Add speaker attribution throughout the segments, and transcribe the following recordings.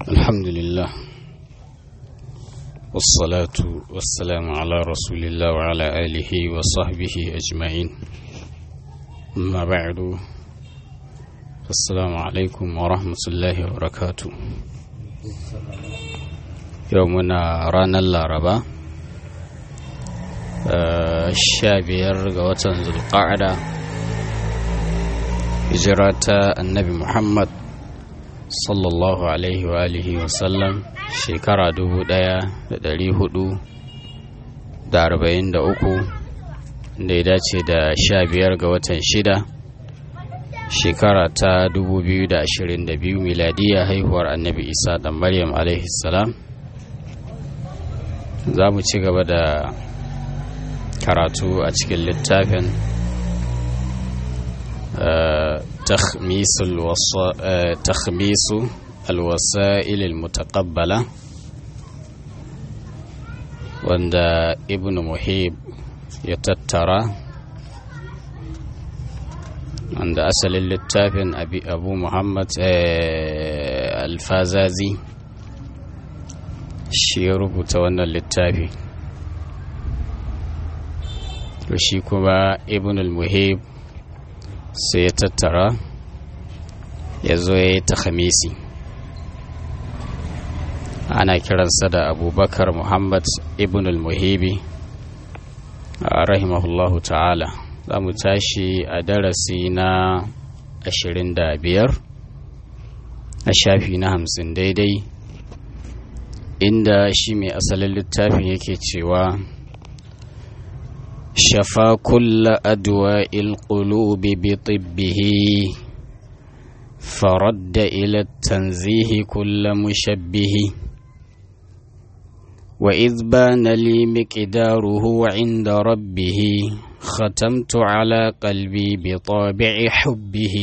Speaker 1: الحمد لله والصلاة والسلام على رسول الله وعلى آله وصحبه أجمعين أما بعد السلام عليكم ورحمة الله وبركاته يومنا رانا الlaraba sha biyar ga watan zulqa'ada hijira ta annabi muhammad sallallahu alaihi wa alihi wasallam shekara dubu daya da dari hudu da arba'in da uku da ya dace da sha biyar ga watan shida shekara ta dubu biyu da ashirin da biyu miladiya haihuwar annabi isa da maryam alaihi salam za mu ci gaba da karatu a cikin littafin تخميس الوسائل المتقبلة wanda ibn muhib ya tattara wanda asalin littafin abu muhammad alfazazi shi ya rubuta wannan littafi to shi kuma ibn al-muhib sai ya tattara ya zo ya yi ta khamisi ana kiransa da abubakar muhammad ibn al-muhibi rahimahullahu ta'ala za mu tashi a darasi na 25 a shafi na hamsin daidai inda shi mai asalin littafin yake cewa شفى كل أدواء القلوب بطبه فرد إلى التنزيه كل مشبه وإذ بان لي مقداره عند ربه ختمت على قلبي بطابع حبه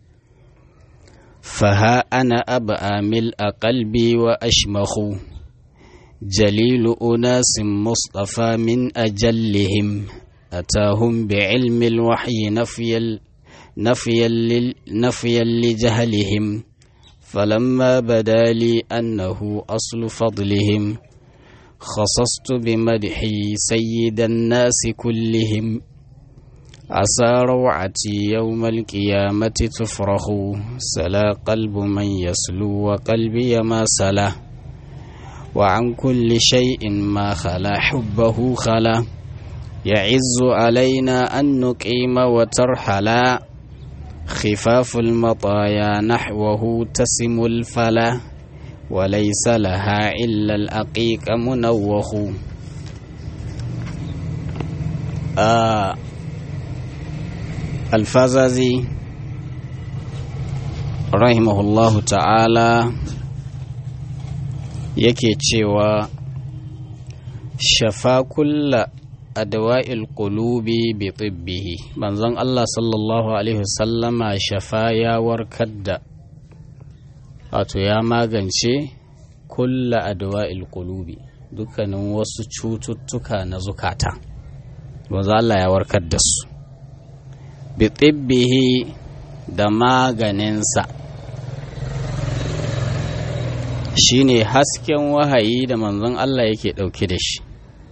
Speaker 1: فها أنا أبأى ملء قلبي وأشمخ جليل أناس مصطفى من أجلهم أتاهم بعلم الوحي نفيا نفيا نفيا لجهلهم فلما بدا لي أنه أصل فضلهم خصصت بمدحي سيد الناس كلهم عسى روعتي يوم القيامة تفرخ سلا قلب من يسلو وقلبي ما سلا وعن كل شيء ما خلا حبه خلا يعز علينا أن نقيم وترحلا خفاف المطايا نحوه تسم الفلا وليس لها إلا الأقيق منوخ آه الفزازي رحمه الله تعالى yake cewa shafa kulla adawa'il qulubi bi tibbihi manzon Allah sallallahu alaihi wasallama shafa ya warkar da wato ya magance kulla adawa'il qulubi dukkanin wasu cututtuka na zukata manzon Allah ya warkar da su bi tibbihi da maganinsa shine hasken wahayi da manzon Allah yake ɗauke da shi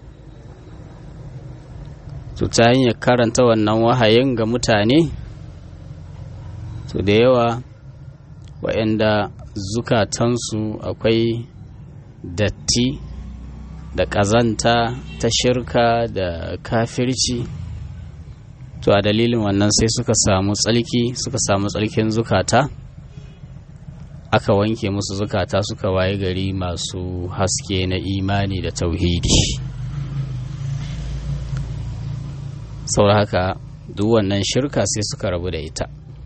Speaker 1: to ta hanyar karanta wannan wahayin ga mutane to da yawa waɗanda zukatansu akwai datti da ƙazanta ta shirka da kafirci to a dalilin wannan sai suka samu tsalki suka samu tsalkin zukata aka wanke musu zukata suka waye gari masu haske na imani da tauhidi saboda haka duk wannan shirka sai suka rabu da ita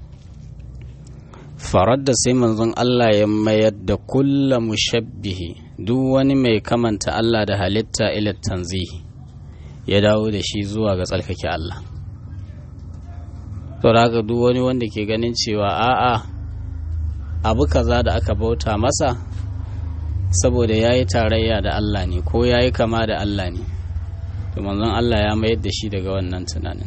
Speaker 1: farar da sai manzon Allah ya mayar da kulla mushabbihi duk wani mai kamanta Allah da halitta ila tanzihi ya dawo da shi zuwa ga tsarkake Allah saboda haka duk wani wanda ke ganin cewa a'a abu kaza da aka bauta masa saboda ya yi tarayya da Allah ne ko ya yi kama da Allah ne to manzon Allah ya mayar da shi daga wannan tunanin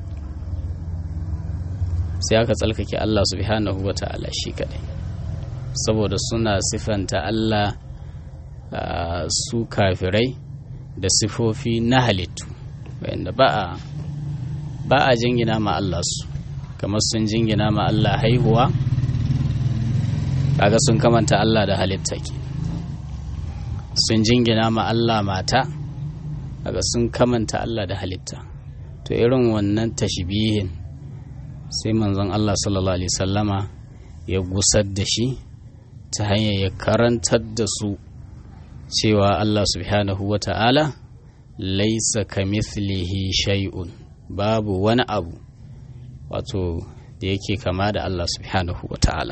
Speaker 1: sai aka tsalkake Allah subhanahu wa ta'ala shi kadai saboda suna sifanta Allah su kafirai da sifofi na halittu wanda ba a ba a jingina ma Allah su kamar sun jingina ma Allah haihuwa kaga sun kamanta Allah da halitta ke sun jingina ma Allah mata kaga sun kamanta Allah da halitta to irin wannan tashbihin sai manzon Allah sallallahu alaihi sallama ya gusar da shi ta hanyar ya karantar da su cewa Allah subhanahu wa ta'ala laisa kamithlihi shay'un babu wani abu wato da yake kama da Allah subhanahu wa ta'ala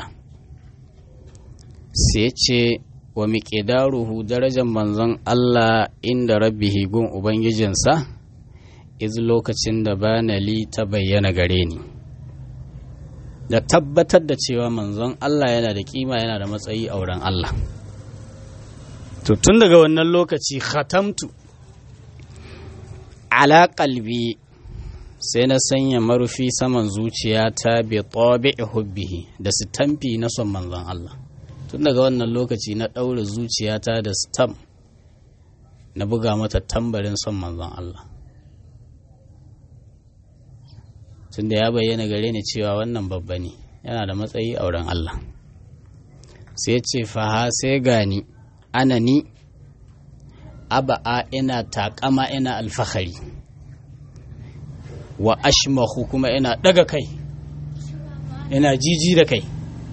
Speaker 1: sai ce wa miƙidaruhu darajar manzon Allah inda rabbihi gun Ubangijinsa iz lokacin da banali ta bayyana gare ni da tabbatar da cewa manzon Allah yana da kima yana da matsayi a wurin Allah to tun daga wannan lokaci khatamtu ala qalbi sai na sanya marufi saman zuciyata bi tabi'i hubbihi da sitamfi na son manzon Allah tun daga wannan lokaci na ɗaure zuciyata da stam na buga mata tambarin son manzon Allah tunda ya bayyana gare ni cewa wannan babba ne yana da matsayi a wurin Allah sai ce faha sai gani ana ni aba'a ina takama ina alfahari wa ashmahu kuma ina daga kai ina jiji da kai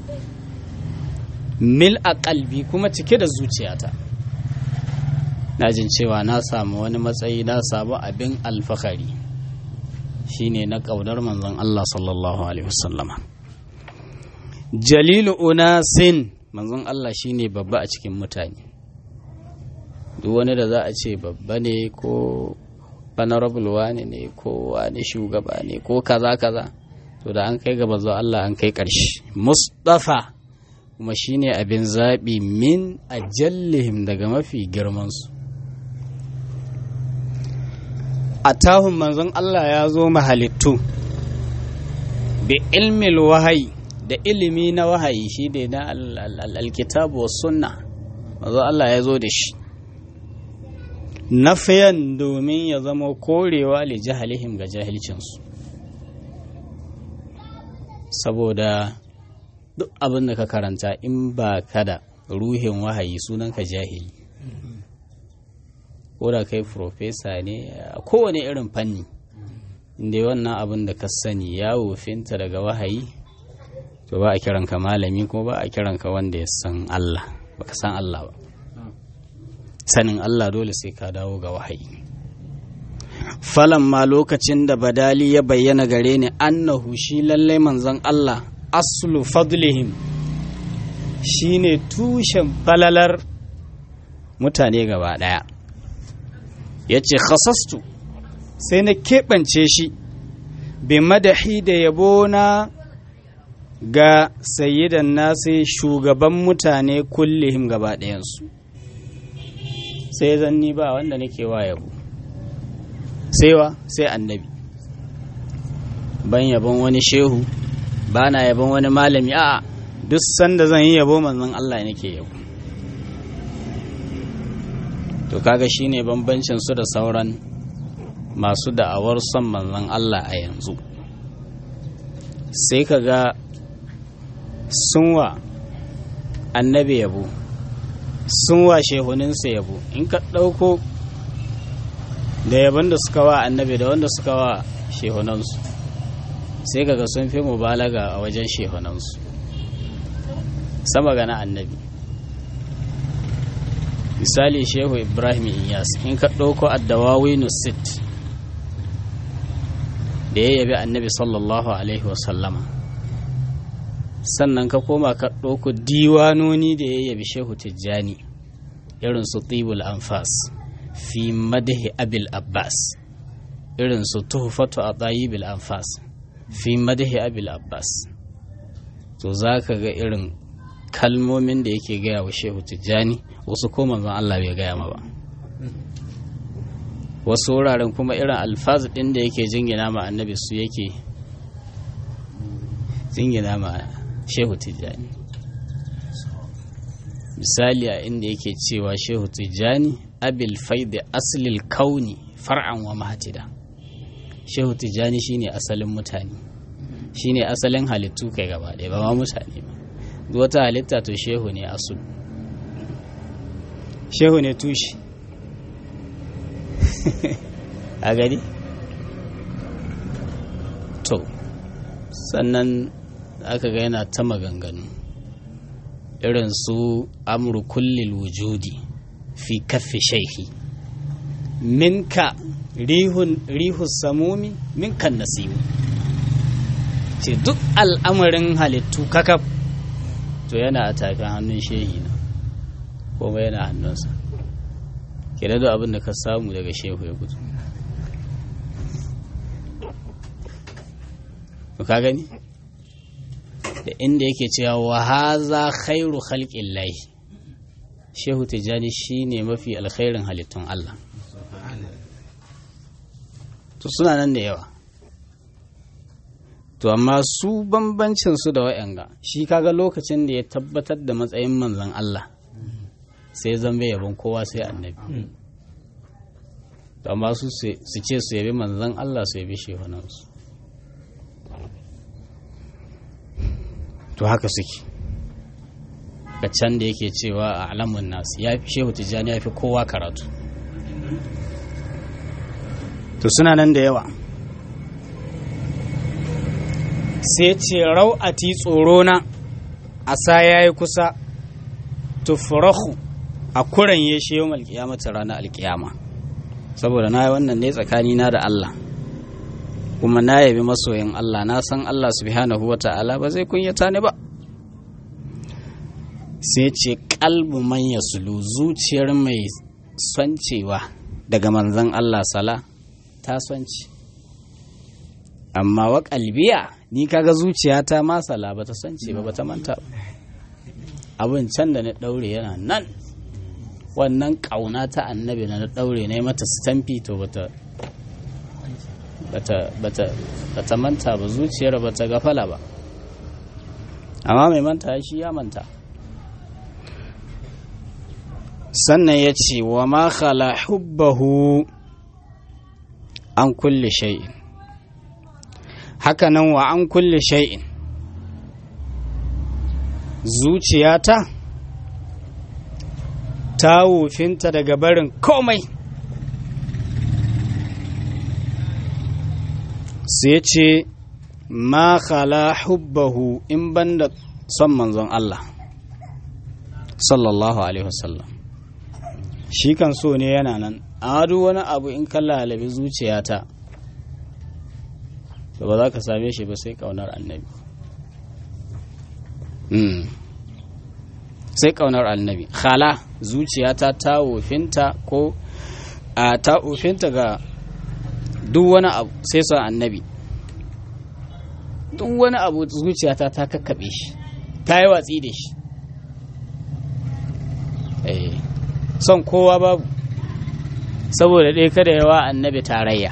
Speaker 1: mil a kalbi kuma cike da zuciyata na jin cewa na samu wani matsayi na samu abin alfahari shine na ƙaunar manzon Allah sallallahu alaihi wasallama jalilu unasin manzon Allah shine babba a cikin mutane duk wani da za a ce babba ne ko honorable wani ne ko wani shugaba ne ko kaza kaza to da an kai gaba zuwa Allah an kai ƙarshe mustafa kuma shine abin zaɓi min ajallihim daga mafi girmansu a tahun manzon Allah ya zo mahalittu bi ilmil wahayi da ilimi na wahayi shi ne na alkitabu wa sunna manzon Allah ya zo da shi nafiyan domin ya zama korewa li jahalihim ga jahilcinsu saboda duk abin da ka karanta in ba ka da ruhin wahayi sunanka jahili ko da kai profesa ne a kowane irin fanni inda wannan abin da ka sani ya wofinta daga wahayi to ba a kiranka malami ko ba a kiranka wanda ya san Allah baka san Allah ba sanin Allah dole sai ka dawo ga wahayi falan ma lokacin da badali ya bayyana gare ni annahu shi lallai manzon Allah aslu fadlihim shine tushen falalar mutane gaba ɗaya ya ce khasastu sai na keɓance shi bi madahi da yabo na ga sayyidan nasi shugaban mutane kullihim gaba ɗayansu sai zanni ba wanda nake wa yabo sai wa sai annabi ban yabon wani shehu ba na yabon wani malami a duk sanda zan yi yabo manzon Allah nake yabo to kaga shine bambancin su da sauran masu da'awar son manzon Allah a yanzu sai kaga sunwa annabi yabo sunwa shehuninsa yabo in ka ɗauko da yabon da suka wa annabi da wanda suka wa shehunansu sai kaga sun fi mubalaga a wajen shehunansu sama ga na annabi misali shehu ibrahim iyas in ka ɗauko addawawi nusit da ya yabi annabi sallallahu alaihi wasallama sannan ka koma ka ɗauko diwanoni da ya yabi shehu tijjani irin su tibul anfas fi madahi abil abbas irin su tuhfatu a bil anfas fi madahi abil abbas to za ka ga irin kalmomin da yake gaya wa shehu tijjani wasu ko manzon Allah bai gaya ma ba wasu wuraren kuma irin alfaz ɗin da yake jingina ma annabi su yake jingina ma shehu tijjani misali a inda yake cewa shehu tijjani abil faidi aslil kauni far'an wa mahatida shehu tijjani shine asalin mutane shine asalin halittu kai gaba ɗaya ba ma mutane ba duk wata halitta to shehu ne asul shehu ne tushe a gani to sannan aka ga yana ta maganganu irin su amru kullil wujudi fi kaffi shaihi minka rihun rihu samumi minkan nasibu ce duk al'amarin halittu kakaf to yana a tafin hannun shehi na kuma yana hannunsa ke da abin da ka samu daga shehu ya gudu ka gani da inda yake cewa wa haza khairu khalqin lahi shehu tijjani shine mafi alkhairin halittun Allah to suna nan da yawa to amma su bambancin su da wa'yanga shi kaga lokacin da ya tabbatar da matsayin manzon Allah sai zambe yabon kowa sai annabi to amma su su ce su yabi manzon Allah su yabi shehunansu to haka suke ga can da yake cewa a alamun nasu ya fi shehu tijjani ya fi kowa karatu to suna nan da yawa sai ce rau'ati tsorona a sa ya yi kusa tufurahu a kuran ya shi yau alkiyamata ranar alkiyama saboda na yi wannan ne tsakanina da Allah kuma na yabi masoyin Allah na san Allah subhanahu wa ta'ala ba zai kunyata ni ba sai ce kalbu man sulu zuciyar mai soncewa daga manzan Allah sala ta sonci amma wa kalbiya ni kaga zuciyata ma sala ba ta sonce ba ba ta manta abin can da na daure yana nan wannan kauna ta annabi na daure na mata stampi to bata bata manta ba zuciyar bata gafala ba amma mai manta shi ya manta sannan ya ce wa ma khala hubbahu an kulle shay'in hakanan wa an kulle shay'in zuciyata ta wufinta daga barin komai sai ce ma khala hubbahu in banda son manzon Allah sallallahu alaihi wasallam shi kan so ne yana nan a duk wani abu in ka lalabi zuciyata to ba za ka same shi ba sai kaunar annabi sai kaunar annabi khala zuciyata ta wofinta ko a ta wofinta ga duk wani abu sai son annabi duk wani abu zuciyata ta kakkaɓe shi ta yi watsi da shi son kowa babu saboda ɗaya kada yawa annabi tarayya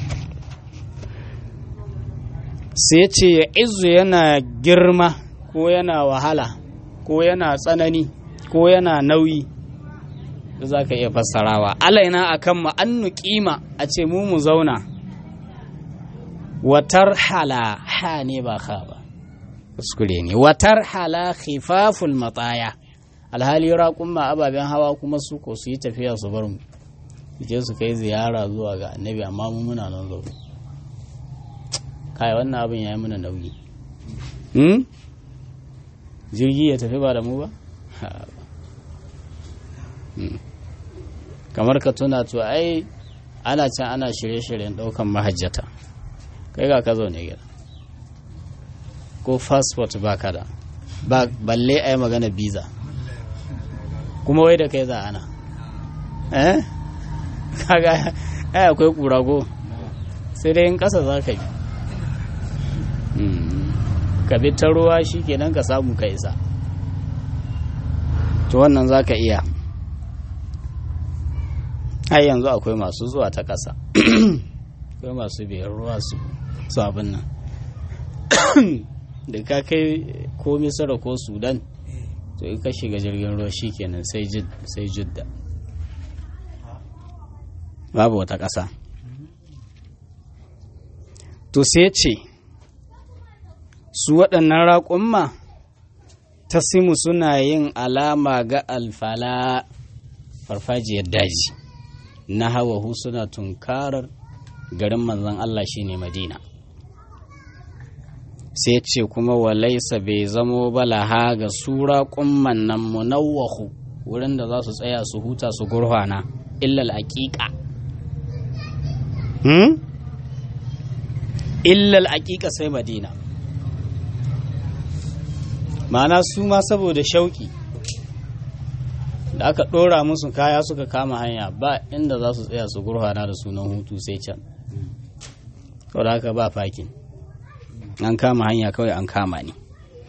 Speaker 1: sai ce ya izu yana girma ko yana wahala ko yana tsanani ko yana nauyi da za ka iya fassarawa alaina a kan ma'annu kima a ce mu mu zauna watar hala ha ne ba ha ba kuskure ne watar hala khifaful matsaya alhali raƙun ma ababen hawa kuma su ko su yi tafiya su bar mu je su kai ziyara zuwa ga annabi amma mu muna nan zaune kai wannan abin ya yi muna nauyi jirgi ya tafi ba da mu ba kamar ka tuna to ai ana can ana shirye-shiryen ɗaukan mahajjata kai ga ka zaune gida ko fasfot ba ka da balle a yi magana biza kuma wai da kai za ana eh kaga ai akwai kurago sai dai in ƙasa za ka bi ka bi ta ruwa shi kenan ka samu ka isa to wannan za ka iya har yanzu akwai masu zuwa ta ƙasa akwai masu biyar ruwa su abin nan da ka kai ko misira ko sudan to in ka shiga jirgin ruwa shikenan sai sai jidda babu wata ƙasa to sai ce su waɗannan raƙumma ta simu suna yin alama ga alfala farfajiyar daji na hawahu suna tunkarar garin manzon Allah shine madina sai ce kuma walaisa bai zamo balaha ga sura kumman nan munawwahu wurin da za su tsaya su huta su gurhana illal aqiqa hmm? illal aqiqa sai madina ma'ana su ma saboda shauki da aka ɗora musu kaya suka kama hanya ba inda za su tsaya su gurhana da sunan hutu sai can saboda haka ba fakin an kama hanya kawai an kama ni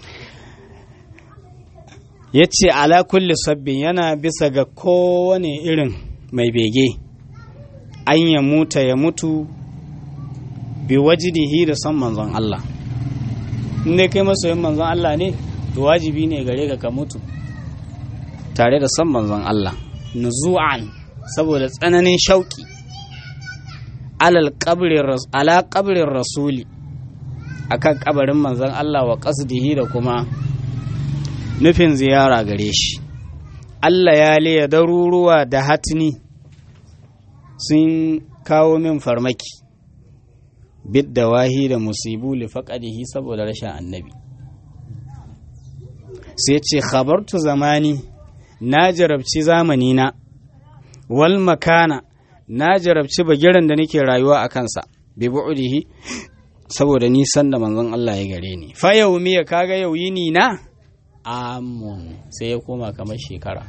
Speaker 1: ya ce ala kulli sabbin yana bisa ga kowane irin mai bege an ya muta ya mutu bi wajidihi da son manzon Allah inda kai masoyin manzon Allah ne to wajibi ne gare ka ka mutu tare da son manzon Allah nuzu'an saboda tsananin shauki ala kabrin rasuli akan kabarin manzon Allah wa qasdihi da kuma nufin ziyara gare shi Allah ya liya daruruwa da hatni sun kawo min farmaki bid da wahi da musibu li faqadihi saboda rashin annabi sai ce khabartu zamani na jarabci zamani na wal makana na jarabci bagiran da nake rayuwa a kansa bi bu'dihi saboda nisan da manzon Allah ya gare ni fa yau miya kaga yau yini na amun sai ya koma kamar shekara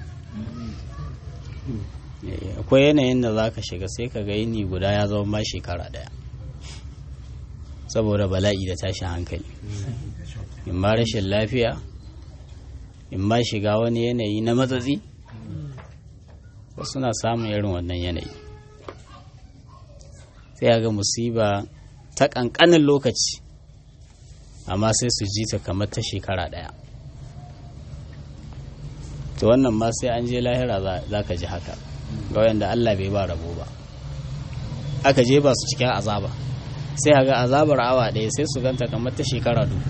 Speaker 1: akwai yanayin da za ka shiga sai ka ga yini guda ya zama ma shekara daya saboda bala'i da tashin hankali in ma rashin lafiya in ma shiga wani yanayi na matsatsi wasu na samun irin wannan yanayi sai ga musiba ta ƙanƙanin lokaci amma sai su ji ta kamar ta shekara ɗaya to wannan ma sai an je lahira za ka ji haka ga wanda Allah bai ba rabo ba aka je ba su cikin azaba sai ga azabar awa ɗaya sai su ganta kamar ta shekara du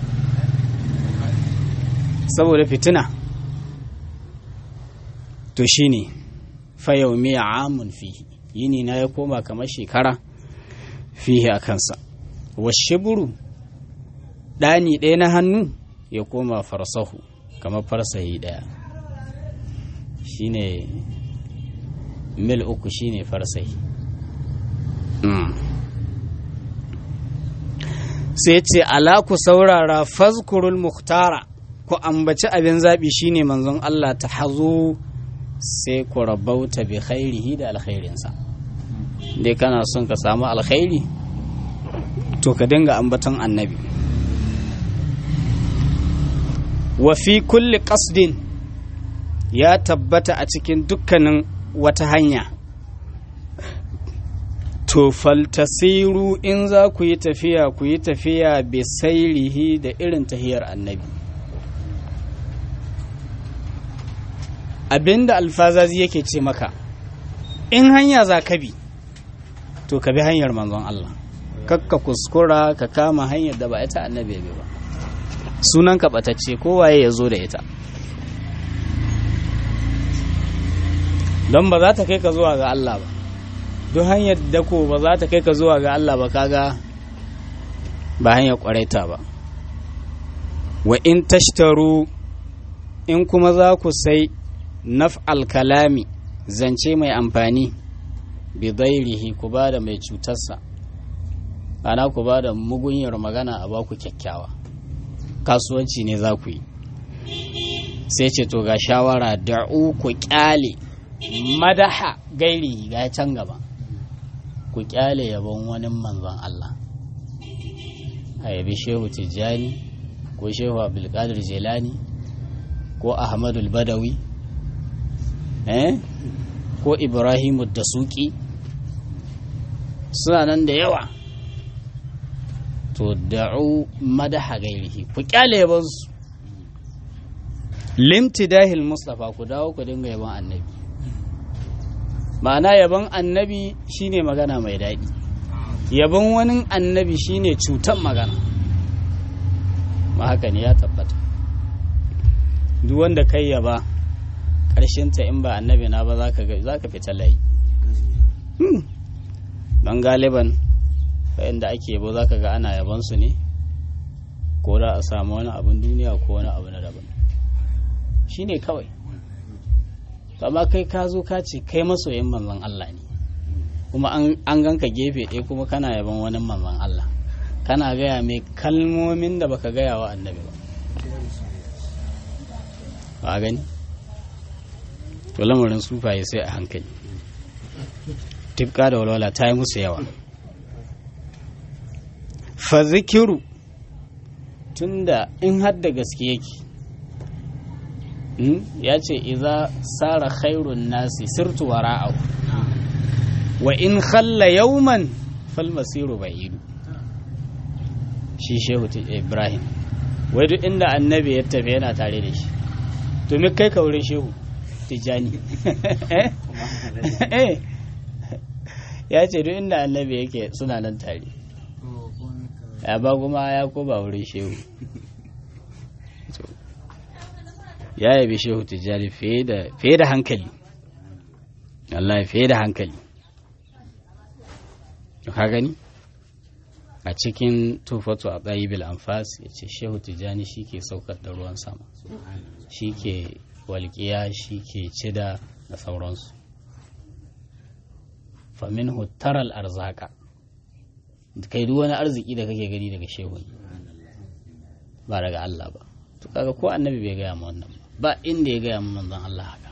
Speaker 1: saboda fitina to shine fayau miya amun fihi yini na ya koma kamar shekara fihi a kansa washiburu ɗani ɗaya na hannu ya koma farsahu kamar farsahi ɗaya shine mil uku shine farsahi sai ce ala ku saurara fazkurul muhtara ku ambaci abin zaɓi shine manzon Allah ta hazo sai ku rabauta bi khairihi da alkhairinsa dai kana son ka samu alkhairi to ka dinga ambaton annabi wa fi kulli qasdin ya tabbata a cikin dukkanin wata hanya to faltasiru in za ku yi tafiya ku yi tafiya bi sairihi da irin tahiyar annabi abinda alfazazi yake ce maka in hanya za ka bi to ka bi hanyar manzon Allah kakka kuskura ka kama hanyar da ba ita annabi bi ba sunan ka batacce kowaye ya zo da ita don ba za ta kai ka zuwa ga Allah ba duk hanyar da ko ba za ta kai ka zuwa ga Allah ba kaga ba hanyar kwaraita ba wa in tashtaru in kuma za ku sai naf'al kalami zance mai amfani bidairihi ku ba da mai cutarsa ana ku ba da mugunyar magana a baku kyakkyawa kasuwanci ne za ku yi sai ce to ga shawara da'u ku kyale madaha gairi ga can gaba ku kyale yabon wani manzon Allah a yabi shehu tijjani ko shehu abdulkadir jelani ko ahmadul badawi eh ko ibrahimu da suki suna nan da yawa to da'u madaha gairihi ku kyale yabansu limtidahil mustafa ku dawo ku dinga yaban annabi ma'ana yaban annabi shine magana mai daɗi yaban wani annabi shine cutan magana ma haka ne ya tabbata duk wanda kai yaba ta in ba annabi na ba za ka fita layi don galiban da ake yabo za ka ga ana yabansu ne ko da a samu wani abin duniya ko wani abu na daban shi ne kawai amma kai ka zo ka ce kai masoyin manzon Allah ne kuma an ganka gefe ɗaya kuma kana yaban wani manzon Allah kana gaya mai kalmomin da baka gaya wa annabi ba ba gani to lamarin sufaye sai a hankali tifka da walwala ta yi musu yawa fa zikiru tunda in har da gaske yake ya ce iza sara khairun nasi sirtu wara'ahu wa in khalla yawman fal masiru ba'idu shi shehu ibrahim wai duk inda annabi ya tafi yana tare da shi to me kai ka wurin shehu tijani ya ce duk inda annabi yake suna nan tare ya ba kuma ya ko ba wurin shehu ya yabi shehu tijjani fiye da hankali Allah fiye da hankali ka gani a cikin tufatu a ɗayibil amfas ya ce shehu tijjani shi ke saukar da ruwan sama shi ke walƙiya shi ke cida da sauransu famin hutaral arzaka kai duk wani arziki da kake gani daga shehu ba daga Allah ba to kaga ko annabi bai gaya ma wannan ba inda ya gaya ma manzon Allah haka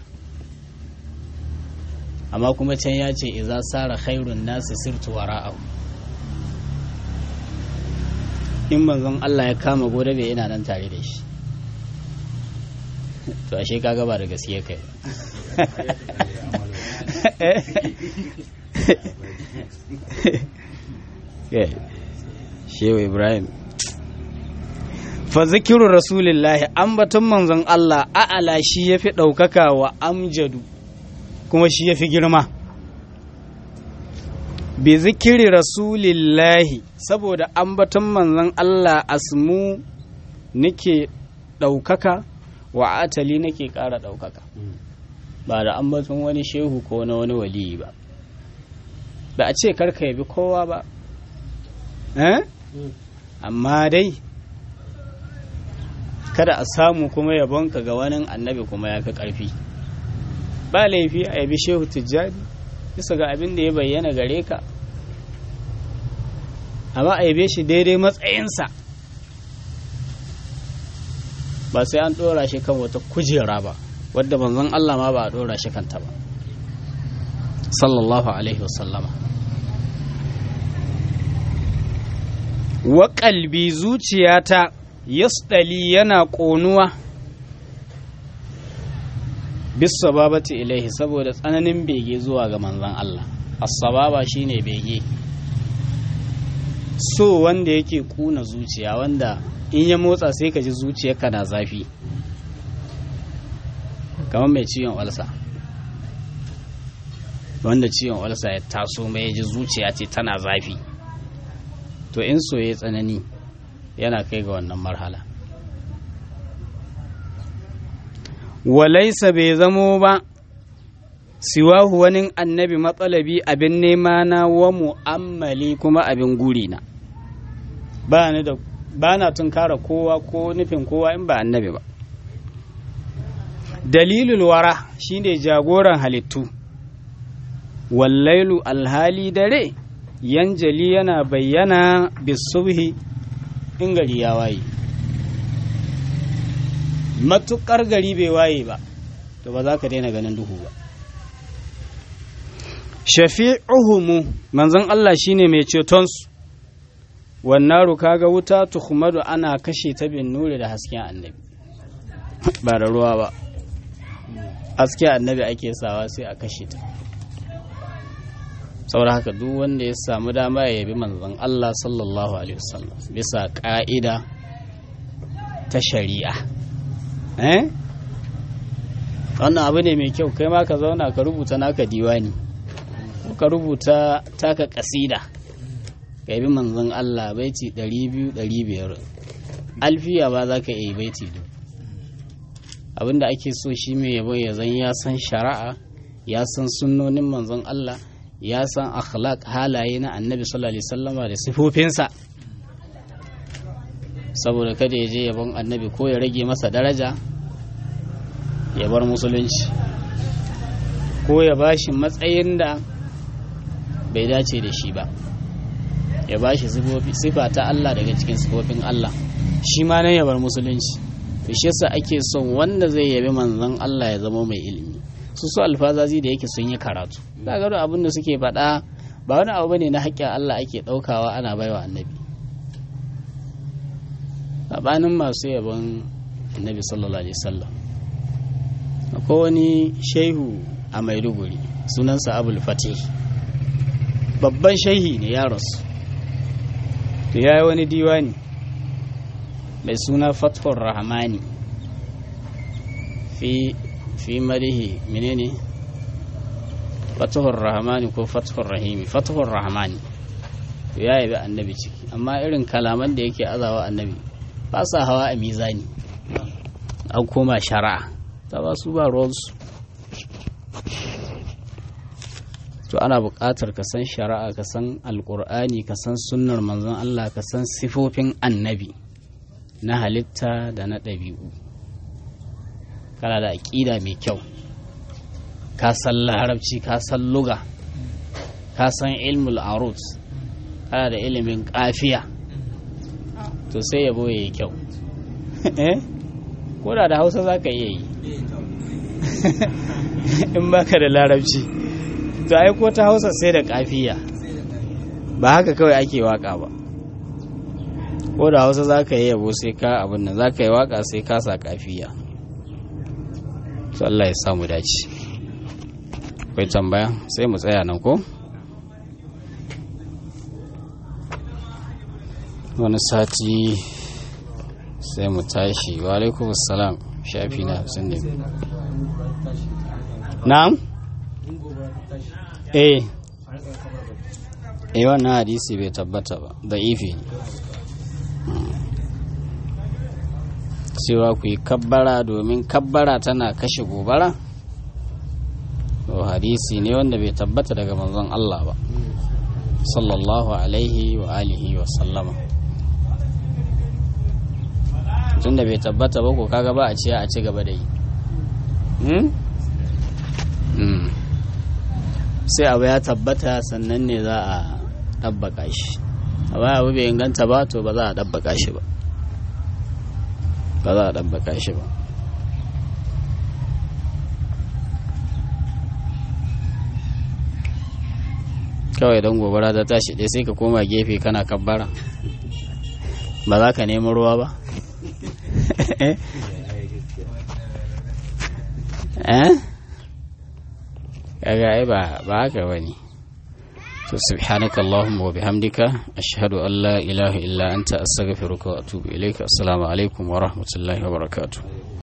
Speaker 1: amma kuma can ya ce idza sara khairun nasi sirtu wara'ahu in manzon Allah ya kama gode bai ina nan tare da shi to ashe kaga ba da gaskiya kai shehu ibrahim fa zikiru rasulillahi ambaton manzon Allah a'ala shi ya fi ɗaukaka wa amjadu kuma shi ya fi girma bi zikiri rasulillahi saboda ambaton manzon Allah asmu nake ɗaukaka wa atali nake ƙara ɗaukaka ba da ambaton wani shehu ko na wani waliyi ba ba a ce karka yabi kowa ba amma dai kada a samu kuma yabonka ga wani annabi kuma ya fi ƙarfi ba laifi a yabi shehu tijjani bisa ga abin da ya bayyana gare ka amma a yabe shi daidai matsayinsa ba sai an ɗora shi kan wata kujera ba wadda manzon Allah ma ba a ɗora shi kanta ba sallallahu alaihi wasallama wa kalbi zuciyata yasdali yana ƙonuwa bisababati ilaihi saboda tsananin bege zuwa ga manzon Allah as-sababa shine bege so wanda yake kuna zuciya wanda in ya motsa sai ka ji zuciyarka na zafi kamar mai ciwon walsa wanda ciwon walsa ya taso mai ji zuciya ce tana zafi to in soye tsanani yana kai ga wannan marhala walaisa bai zamo ba siwahu wani annabi matsalabi abin nema na wa mu'ammali kuma abin guri na ba ni da ba na tunkara kowa ko nufin kowa in ba annabi ba dalilul wara shine jagoran halittu wallailu alhali dare yanjali yana bayyana bisubhi in gari ya waye matukar gari bai waye ba to ba za ka daina ganin duhu ba shafi'uhumu manzon Allah shine mai cetonsu wannan kaga wuta tuhumadu ana kashe ta bin nuri da hasken annabi ba da ruwa ba hasken annabi ake sawa sai a kashe ta saboda haka duk wanda ya samu dama ya yabi manzon Allah sallallahu alaihi wasallam bisa ka'ida ta shari'a eh wannan abu ne mai kyau kai ma ka zauna ka rubuta naka diwani ko ka rubuta taka kasida ka yabi manzon Allah baiti 200 500 alfiya ba za ka iya baiti duk abinda ake so shi mai yabo ya zan ya san shari'a ya san sunnonin manzon Allah ya san akhlaq halaye na annabi sallallahu alaihi wasallama da sifofinsa saboda kada ya je yabon annabi ko ya rage masa daraja ya bar musulunci ko ya bashi matsayin da bai dace da shi ba ya bashi sifa ta Allah daga cikin sifofin Allah shi ma nan ya bar musulunci to shi yasa ake son wanda zai yabi manzon Allah ya zama mai ilimi su su alfazazi da yake sun yi karatu da gado abin da suke faɗa ba wani abu bane na haƙƙin Allah ake ɗaukawa ana baiwa annabi sabanin masu yabon annabi sallallahu alaihi wasallam akwai wani shehu a maiduguri sunansa abul fatih babban shehi ne ya rasu to ya yi wani diwani mai suna fathur rahmani fi fi marihi menene fathur rahmani ko fathur rahimi fathur rahmani to ya yabi annabi ciki amma irin kalaman da yake azawa annabi ba sa hawa a mizani an koma shari'a ta ba su ba ruwansu to ana buƙatar ka san shari'a ka san alƙur'ani ka san sunnar manzon Allah ka san sifofin annabi na halitta da na ɗabi'u kana da aƙida mai kyau ka san larabci ka san luga ka san ilmul arut kana da ilimin ƙafiya to sai yabo ya yi kyau ko da da hausa za ka iya yi in baka da larabci to ai ko ta hausa sai da kafiya ba haka kawai ake waka ba ko da hausa za ka yi yabo sai ka abin nan za ka yi waka sai ka sa kafiya to Allah ya samu dace akwai tambaya sai mu tsaya nan ko wani sati sai mu tashi wa alaikum salam shafi na hamsin da biyu na'am eh eh wannan hadisi bai tabbata ba da ifi cewa ku yi kabbara domin kabbara tana kashe gobara to hadisi ne wanda bai tabbata daga manzon Allah ba sallallahu alaihi wa alihi wa sallama tun da bai tabbata ba ko kaga ba a ce a ci gaba da yi sai abu ya tabbata sannan ne za a ɗabbaka shi abu abu bai inganta ba to ba za a ɗabbaka shi ba ba za a ɗabbaka shi ba kawai don gobara ta tashi ɗaya sai ka koma gefe kana kabbara ba za ka nemi ruwa ba eh kaga ai ba ba haka bane to subhanaka allahumma wa bihamdika ashhadu an la ilaha illa anta astaghfiruka wa atubu ilaika assalamu alaikum wa rahmatullahi wa barakatuh